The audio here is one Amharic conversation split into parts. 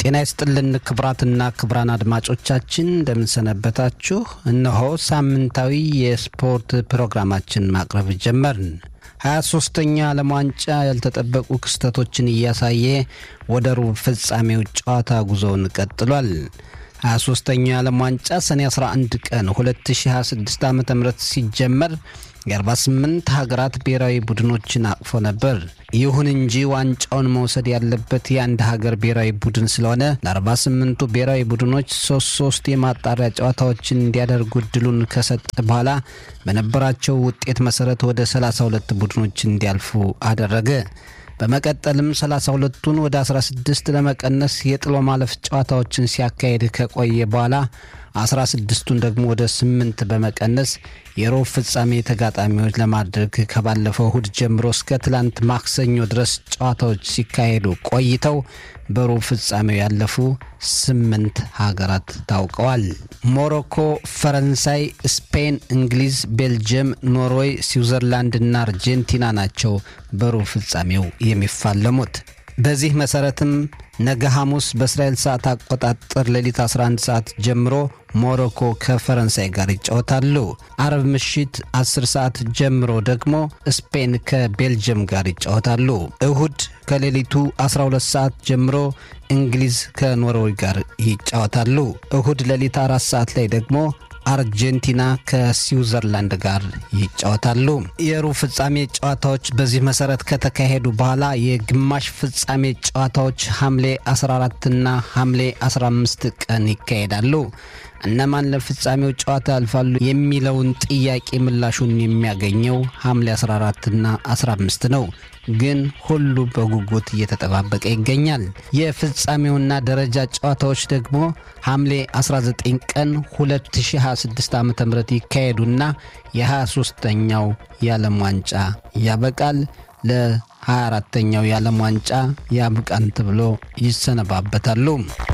ጤና ይስጥልን ክቡራትና ክቡራን አድማጮቻችን እንደምንሰነበታችሁ። እነሆ ሳምንታዊ የስፖርት ፕሮግራማችን ማቅረብ ጀመርን። 23ተኛ ዓለም ዋንጫ ያልተጠበቁ ክስተቶችን እያሳየ ወደ ሩብ ፍጻሜው ጨዋታ ጉዞውን ቀጥሏል። 23ተኛው የዓለም ዋንጫ ሰኔ 11 ቀን 2026 ዓ ም ሲጀመር የ48 ሀገራት ብሔራዊ ቡድኖችን አቅፎ ነበር። ይሁን እንጂ ዋንጫውን መውሰድ ያለበት የአንድ ሀገር ብሔራዊ ቡድን ስለሆነ ለ48ቱ ብሔራዊ ቡድኖች ሶስት ሶስት የማጣሪያ ጨዋታዎችን እንዲያደርጉ እድሉን ከሰጠ በኋላ በነበራቸው ውጤት መሰረት ወደ 32 ቡድኖች እንዲያልፉ አደረገ። በመቀጠልም 32ቱን ወደ 16 ለመቀነስ የጥሎ ማለፍ ጨዋታዎችን ሲያካሄድ ከቆየ በኋላ 16ቱን ደግሞ ወደ 8 በመቀነስ የሮብ ፍጻሜ ተጋጣሚዎች ለማድረግ ከባለፈው እሁድ ጀምሮ እስከ ትላንት ማክሰኞ ድረስ ጨዋታዎች ሲካሄዱ ቆይተው በሩብ ፍጻሜው ያለፉ ስምንት ሀገራት ታውቀዋል። ሞሮኮ፣ ፈረንሳይ፣ ስፔን፣ እንግሊዝ፣ ቤልጅየም፣ ኖርዌይ፣ ስዊዘርላንድ እና አርጀንቲና ናቸው በሩብ ፍጻሜው የሚፋለሙት። በዚህ መሰረትም ነገ ሐሙስ በእስራኤል ሰዓት አቆጣጠር ሌሊት 11 ሰዓት ጀምሮ ሞሮኮ ከፈረንሳይ ጋር ይጫወታሉ። አርብ ምሽት 10 ሰዓት ጀምሮ ደግሞ ስፔን ከቤልጅየም ጋር ይጫወታሉ። እሁድ ከሌሊቱ 12 ሰዓት ጀምሮ እንግሊዝ ከኖርዌይ ጋር ይጫወታሉ። እሁድ ሌሊት አራት ሰዓት ላይ ደግሞ አርጀንቲና ከስዊዘርላንድ ጋር ይጫወታሉ። የሩብ ፍጻሜ ጨዋታዎች በዚህ መሰረት ከተካሄዱ በኋላ የግማሽ ፍጻሜ ጨዋታዎች ሐምሌ 14ና ሐምሌ 15 ቀን ይካሄዳሉ። እነማን ለፍጻሜው ጨዋታ ያልፋሉ የሚለውን ጥያቄ ምላሹን የሚያገኘው ሐምሌ 14ና 15 ነው። ግን ሁሉ በጉጉት እየተጠባበቀ ይገኛል። የፍጻሜውና ደረጃ ጨዋታዎች ደግሞ ሐምሌ 19 ቀን 2026 ዓ ም ይካሄዱና የ23ተኛው የዓለም ዋንጫ ያበቃል። ለ24ተኛው የዓለም ዋንጫ ያብቃን ተብሎ ይሰነባበታሉ።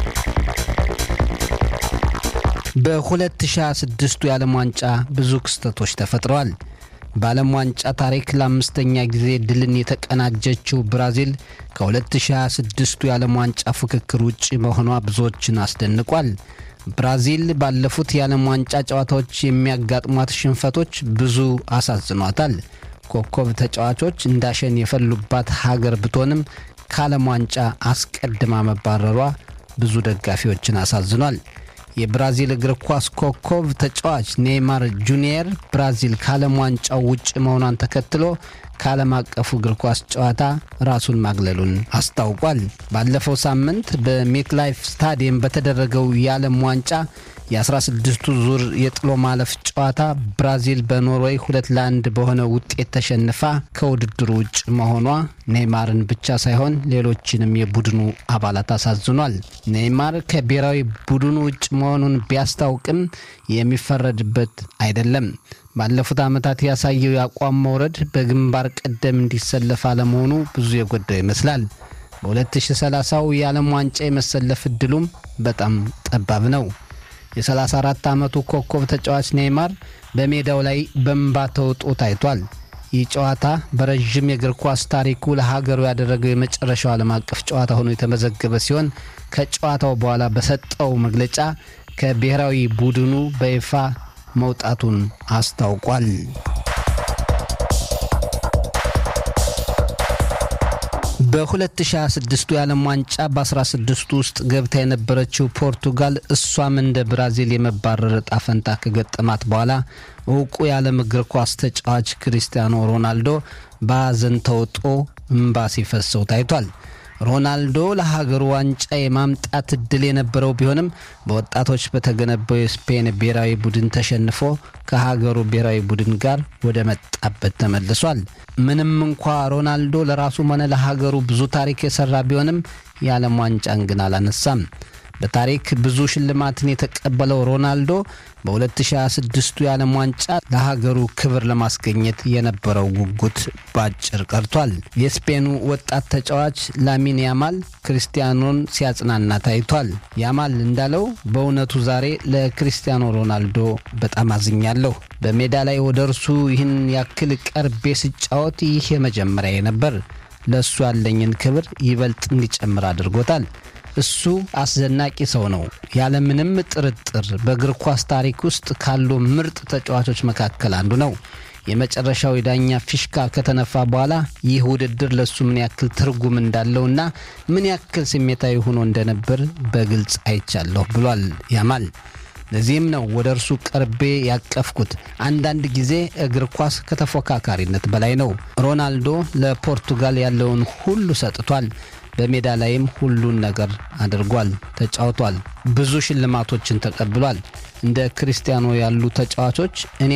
በ2026ቱ የዓለም ዋንጫ ብዙ ክስተቶች ተፈጥረዋል። በዓለም ዋንጫ ታሪክ ለአምስተኛ ጊዜ ድልን የተቀናጀችው ብራዚል ከ2026ቱ የዓለም ዋንጫ ፉክክር ውጭ መሆኗ ብዙዎችን አስደንቋል። ብራዚል ባለፉት የዓለም ዋንጫ ጨዋታዎች የሚያጋጥሟት ሽንፈቶች ብዙ አሳዝኗታል። ኮከብ ተጫዋቾች እንዳሸን የፈሉባት ሀገር ብትሆንም ከዓለም ዋንጫ አስቀድማ መባረሯ ብዙ ደጋፊዎችን አሳዝኗል። የብራዚል እግር ኳስ ኮከብ ተጫዋች ኔይማር ጁኒየር ብራዚል ከዓለም ዋንጫው ውጭ መሆኗን ተከትሎ ከዓለም አቀፉ እግር ኳስ ጨዋታ ራሱን ማግለሉን አስታውቋል። ባለፈው ሳምንት በሜትላይፍ ስታዲየም በተደረገው የዓለም ዋንጫ የ16ቱ ዙር የጥሎ ማለፍ ጨዋታ ብራዚል በኖርዌይ ሁለት ለአንድ በሆነ ውጤት ተሸንፋ ከውድድሩ ውጭ መሆኗ ኔይማርን ብቻ ሳይሆን ሌሎችንም የቡድኑ አባላት አሳዝኗል። ኔይማር ከብሔራዊ ቡድኑ ውጭ መሆኑን ቢያስታውቅም የሚፈረድበት አይደለም። ባለፉት ዓመታት ያሳየው የአቋም መውረድ በግንባር ቀደም እንዲሰለፍ አለመሆኑ ብዙ የጎዳው ይመስላል። በ2030ው የዓለም ዋንጫ የመሰለፍ እድሉም በጣም ጠባብ ነው። የ34 ዓመቱ ኮከብ ተጫዋች ኔይማር በሜዳው ላይ በእንባ ተውጦ ታይቷል። ይህ ጨዋታ በረዥም የእግር ኳስ ታሪኩ ለሀገሩ ያደረገው የመጨረሻው ዓለም አቀፍ ጨዋታ ሆኖ የተመዘገበ ሲሆን ከጨዋታው በኋላ በሰጠው መግለጫ ከብሔራዊ ቡድኑ በይፋ መውጣቱን አስታውቋል። በ2026ቱ የዓለም ዋንጫ በ16ቱ ውስጥ ገብታ የነበረችው ፖርቱጋል እሷም እንደ ብራዚል የመባረር እጣ ፈንታ ከገጠማት በኋላ እውቁ የዓለም እግር ኳስ ተጫዋች ክሪስቲያኖ ሮናልዶ በሐዘን ተውጦ እምባ ሲፈሰው ታይቷል። ሮናልዶ ለሀገሩ ዋንጫ የማምጣት እድል የነበረው ቢሆንም በወጣቶች በተገነባው የስፔን ብሔራዊ ቡድን ተሸንፎ ከሀገሩ ብሔራዊ ቡድን ጋር ወደ መጣበት ተመልሷል። ምንም እንኳ ሮናልዶ ለራሱም ሆነ ለሀገሩ ብዙ ታሪክ የሰራ ቢሆንም የዓለም ዋንጫን ግን አላነሳም። በታሪክ ብዙ ሽልማትን የተቀበለው ሮናልዶ በ2026ቱ የዓለም ዋንጫ ለሀገሩ ክብር ለማስገኘት የነበረው ጉጉት ባጭር ቀርቷል። የስፔኑ ወጣት ተጫዋች ላሚን ያማል ክርስቲያኖን ሲያጽናና ታይቷል። ያማል እንዳለው በእውነቱ ዛሬ ለክርስቲያኖ ሮናልዶ በጣም አዝኛለሁ። በሜዳ ላይ ወደ እርሱ ይህን ያክል ቀርቤ ስጫወት ይህ የመጀመሪያ ነበር። ለእሱ ያለኝን ክብር ይበልጥ እንዲጨምር አድርጎታል። እሱ አስደናቂ ሰው ነው። ያለምንም ጥርጥር በእግር ኳስ ታሪክ ውስጥ ካሉ ምርጥ ተጫዋቾች መካከል አንዱ ነው። የመጨረሻው የዳኛ ፊሽካ ከተነፋ በኋላ ይህ ውድድር ለእሱ ምን ያክል ትርጉም እንዳለውና ምን ያክል ስሜታዊ ሆኖ እንደነበር በግልጽ አይቻለሁ ብሏል ያማል። ለዚህም ነው ወደ እርሱ ቀርቤ ያቀፍኩት። አንዳንድ ጊዜ እግር ኳስ ከተፎካካሪነት በላይ ነው። ሮናልዶ ለፖርቱጋል ያለውን ሁሉ ሰጥቷል። በሜዳ ላይም ሁሉን ነገር አድርጓል፣ ተጫውቷል። ብዙ ሽልማቶችን ተቀብሏል። እንደ ክርስቲያኖ ያሉ ተጫዋቾች እኔ